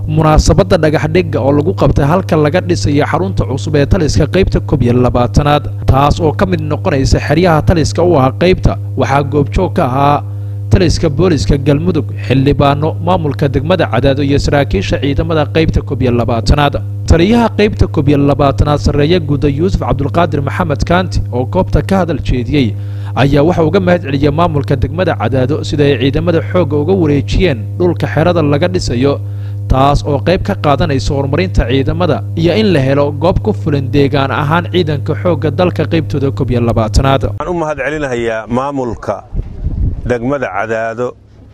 munaasabadda dhagaxdhigga oo lagu qabtay halka laga dhisayo xarunta cusub ee taliska qaybta koob iyo labaatanaad taas oo ka mid noqonaysa xeryaha taliska u ah qaybta waxaa goobjoog ka ahaa taliska booliska galmudug xildhibaano maamulka degmada cadaado iyo saraakiisha ciidamada qaybta koob iyo labaatanaad taliyaha qaybta koob iyo labaatanaad sarreeye guuda yuusuf cabdulqaadir maxamed kaanti oo goobta ka hadal jeediyey ayaa waxa uga mahad celiyey maamulka degmada cadaado sida ay ciidamada xoogga uga wareejiyeen dhulka xerada laga dhisayo taas oo qayb ka qaadanaysa horumarinta ciidamada iyo in la helo goob ku fulan deegaan ahaan ciidanka xoogga dalka qaybtooda koob iyo labaatanaad waxaan u mahad celinayaa maamulka degmada cadaado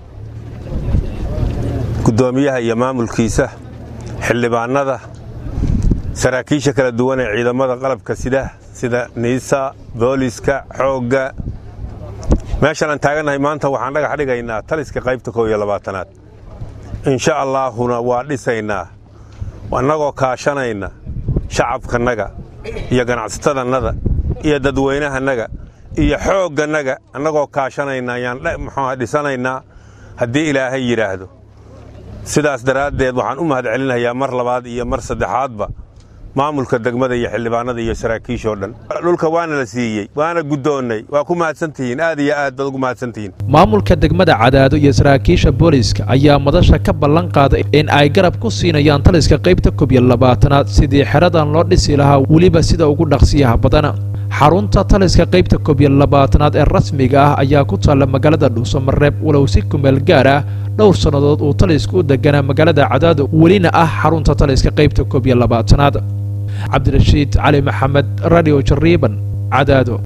guddoomiyaha iyo maamulkiisa xildhibaannada saraakiisha kala duwan ee ciidamada qalabka sida sida niisa booliska xoogga meeshan aan taagannahay maanta waxaan dhagax dhigaynaa taliska qaybta koob iyo labaatanaad insha allaahuna waa dhisaynaa annagoo kaashanayna shacabkannaga iyo ganacsatadannada iyo dadweynahannaga iyo xooggannaga annagoo kaashanayna ayaan muxuuha dhisanaynaa haddii ilaahay yidhaahdo sidaas daraaddeed waxaan u mahad celinayaa mar labaad iyo mar saddexaadba maamulka degmada iyo xildhibaanada iyo saraakiishoo dhan dhulka waana la siiyey waana guddoonnay waa ku mahadsantihiin aad iyo aad baad ugu mahadsantihiin maamulka degmada cadaado iyo saraakiisha booliska ayaa madasha ka ballan qaaday in ay garab ku siinayaan taliska qaybta koob iyo labaatanaad sidii xeradan loo dhisi lahaa weliba sida ugu dhaqsiyaha badana xarunta taliska qaybta koob iyo labaatanaad ee rasmiga ah ayaa ku taalla magaalada dhuusamareeb walow si kumeel gaar ah dhowr sannadood uu talisku u deganaa magaalada cadaado welina ah xarunta taliska qaybta koob iyo labaatanaad cabdirashiid cali maxamed radio jariiban cadaado